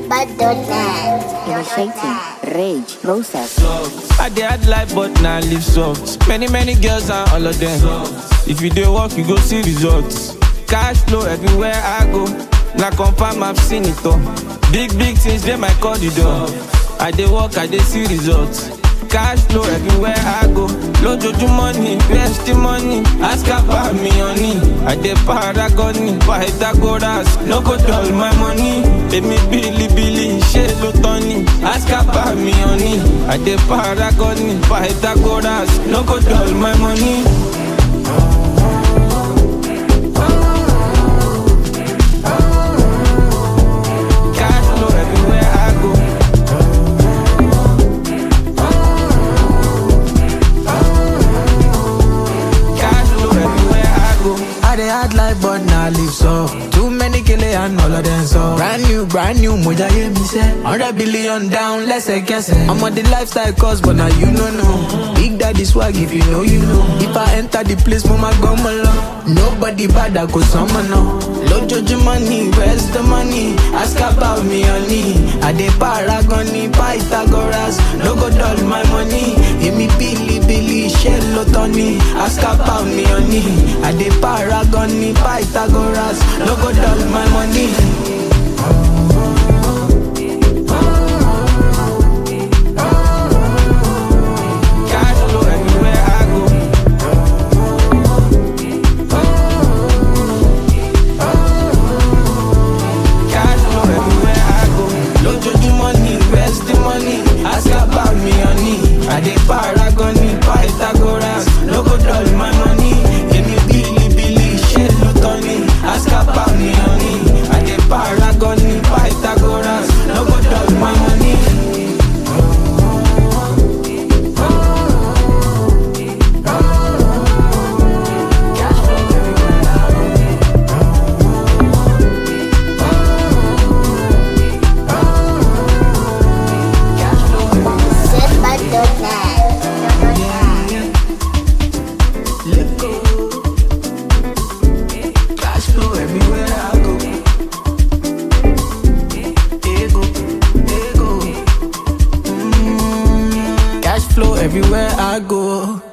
Setbad.net. Initiating rage process. I dey hard life but na live soft. Many many girls and all of them. If you dey work you go see results. Cash flow everywhere I go. Na confirm I've seen it all. Big big things dey my corridor. I dey work I dey see results. Cash flow everywhere I go. Lójoojúmọ́ ni where's the money? Ask about me honey. I dey paragon ni Pythagoras. No go dull my money. Èmi bílíbílí ṣé ló tán ni? Ask about me honey. I dey paragon ni Pythagoras. No go dull my money. Cash flow everywhere I go. Cash flow everywhere I go. I dey hard life but na live so Too many kele and all of them so Brand new, brand new, moja ye me say Hundred billion down, lẹ́sẹ̀kẹsẹ̀ I'm on the lifestyle course but now you no know Big daddy swag if you know you know If I enter the place mo ma gbọ́ mọ lọ Nobody bad I go sọmọ náà Lójoojúmọ́ ni where's the money? Ask about me honey I dey paragon ni Pythagoras No go dull my money Èmi bílíbílí ṣé ló tán ni? Ask about me honey I dey paragon ni Pythagoras No go dull my money. Cash flow everywhere I go. Cash flow everywhere I go. Lójoojúmọ́ ni where's the money? Ask about me honey. I dey paragon ni Pythagoras. No go dull my money. Èmi bílíbílí ṣé ló tán ni? Ask about me honey. I dey paragon ni Pythagoras. No go dull my money. Setbad.net. Let go. Cash flow everywhere I go. Ego, ego. Mm. Cash flow everywhere I go.